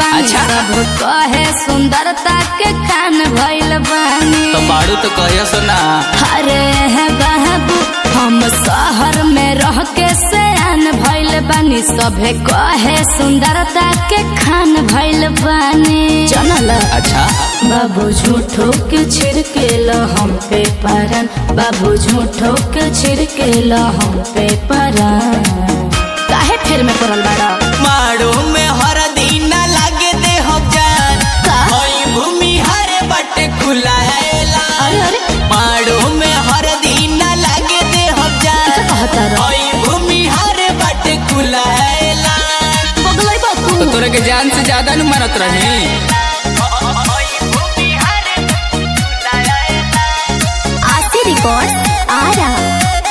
बानी अच्छा। सब कहे सुंदरता के खान भइल बानी तो बाड़ू तो कहियो सुना अरे है बाबू हम शहर में रह के सयान भइल बानी सभे कहे सुंदरता के खान भइल बानी चनल अच्छा बाबू झूठो के छिड़के लो हम पे परन बाबू झूठो के छिड़के लो हम पे परन काहे फेर में पड़ल बाड़ा माड़ू में हर दिन लागे दे हम जान का? होई भूमि हरे बटे खुलाएला अरे अरे माड़ू में हर दिन लागे दे हम क्या जान कहता रहो होई भूमि हरे बटे खुलाएला बगलई बापू तो तोरे के जान से ज्यादा न मानत रही आरती रिकॉर्ड आ रहा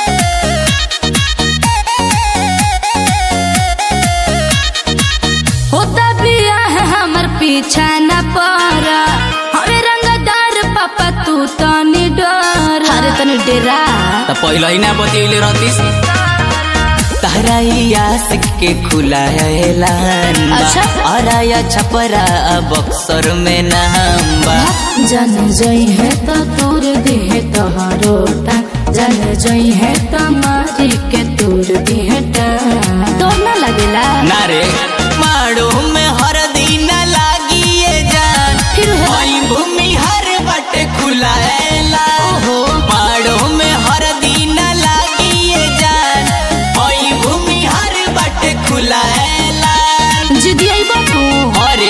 होता बिया है हमर पीछा न पर हमें रंगदार पापा तू तनी डर अरे तनी डेरा तो पहले ही ना बतियले रहतीस तारा आशिक के खुलाएलान अच्छा। अराया छपरा बक्सर में नाम बा जन जई है तो तूर दी है तोहरो टांग जन जई है तो मारी के तूर दी है टांग डर ना लगेला ना रे माड़ो में हर दिन लागिए जान फिर है ओई भूमि हर बटे खुलाएला ओहो माड़ो में हर दिन लागिए जान ओई भूमि हर बटे खुलाएला जिदी आई बापू अरे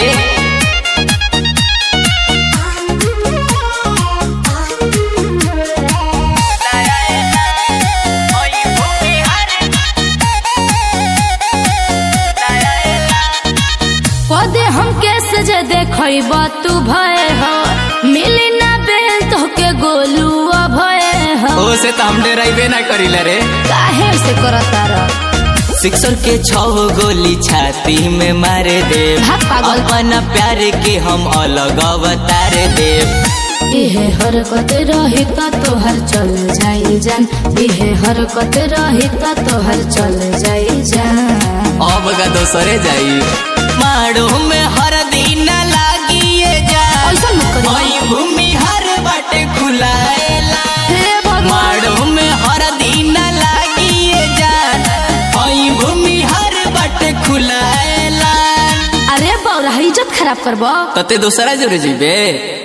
पदे हम कैसे जे देखब तू भय हो मिली ना बेल तो के गोलू भय हो ओसे तो हम डराइबे ना करिले रे काहे से करता रह सिक्सर के छह गोली छाती में मारे दे भाग पागल। अपना प्यार के हम अलग अवतार देव इहे हरकत रही त तोहर चल जाई जान इहे हरकत रही त तोहर चल जाई जान अब का दोसरे जाई माड़ो में हर दिन लागिए जा ऐसा मत करी ओई भूमि हर बाटे खुलाएला हे भगवान माड़ो में हर दिन लागिए जा ओई भूमि हर बाटे खुलाएला अरे बौरा इज्जत खराब करबो तते दोसरा जोरे जीबे